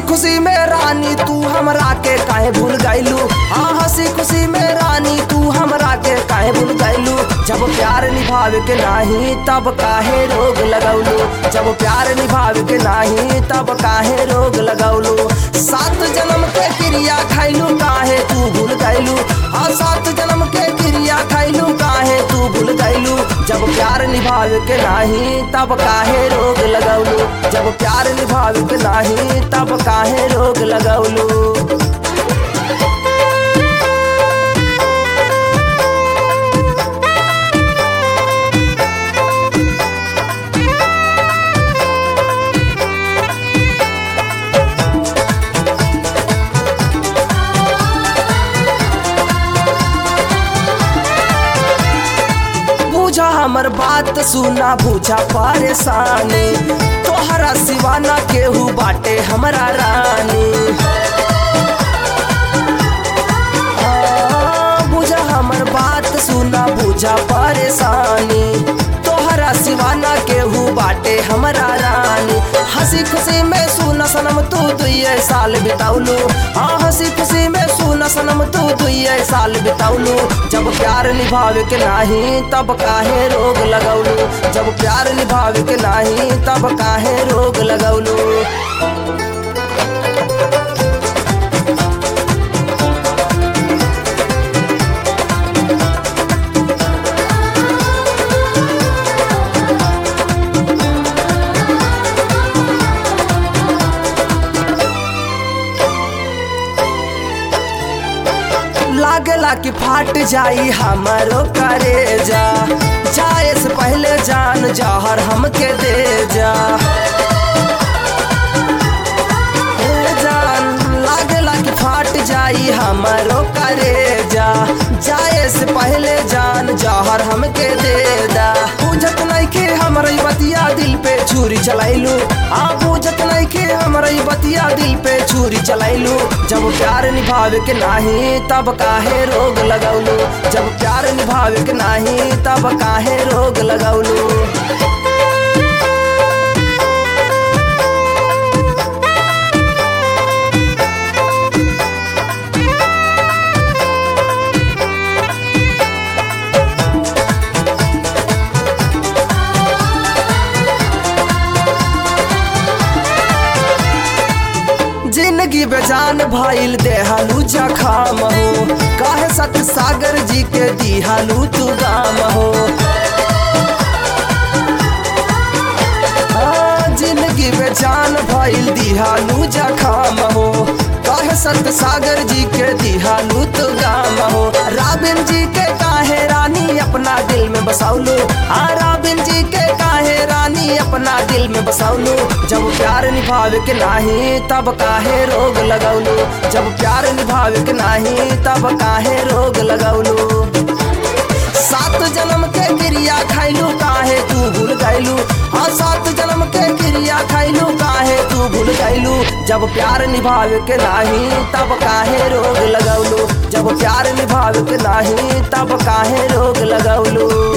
खुशी में रानी तू हमरा के काहे भूल गइलू हाँ हंसी खुशी में रानी तू हमरा के काहे भूल गइलू जब प्यार निभावे के नाही तब काहे रोग लगौलू जब प्यार निभावे के नाही तब काहे रोग लगौलू सात जन्म के क्रिया खैलू काहे तू भूल गइलू हाँ सात जन्म के क्रिया खैलू काहे तू भूल गइलू जब प्यार निभावे के नाही तब काहे रोग लगौलू जब प्यार निभावे के नाही तब काहे रोग लगौलू बुझा हमर बात सुना बुझा परेशानी तोहरा सिवाना केहू बाटे हमरा रानी हाँ, बुझा हमर बात सुना बुझा परेशानी तोहरा सिवाना केहू बाटे हमरा रानी हंसी खुशी में सुना सनम तू दुए साल बिताउलू हाँ हंसी खुशी में सुना सनम तू दुए साल बिताउलू जब प्यार निभावे के नाही तब काहे रोग लगौलू जब प्यार निभावे के नाही तब काहे रोग लगौलू लागला कि फाट जाई हमारो करेजा जाए से पहले जान जहर हमके दे जा ए जान लागला कि फाट जाई हमारो करेजा जाए से पहले जान जहर हमके दे दा पूजत नहीं के हमर बतिया दिल पे छुरी चलाइलू आ पूजत नहीं के हमर बतिया दिल पे छुरी चलाइलू जब प्यार निभावे के नाही तब काहे रोग लगौलू जब प्यार निभावे के नाही तब काहे रोग लगौलू जिंदगी बेजान भइल देहालू जखाम हो काहे सत सागर जी के दिहालू तू गाम हो हाँ, जिंदगी बेजान भइल दिहालू जखाम हो काहे सत सागर जी के दिहालू तू गाम हो राबिन जी के काहे रानी अपना दिल में बसाउलू हाँ राबिन जी के काहे रानी अपना दिल में बसाउलू जब प्यार निभावे के नाही तब काहे रोग लगौलू जब प्यार निभावे के नाही तब काहे रोग लगौलू सात जन्म के क्रिया खैलू काहे तू भूल गैलू हाँ सात जन्म के क्रिया खैलू काहे तू भूल गैलू जब प्यार निभावे के नाही तब काहे रोग लगौलू जब प्यार निभावे के नाही तब काहे रोग लगौलू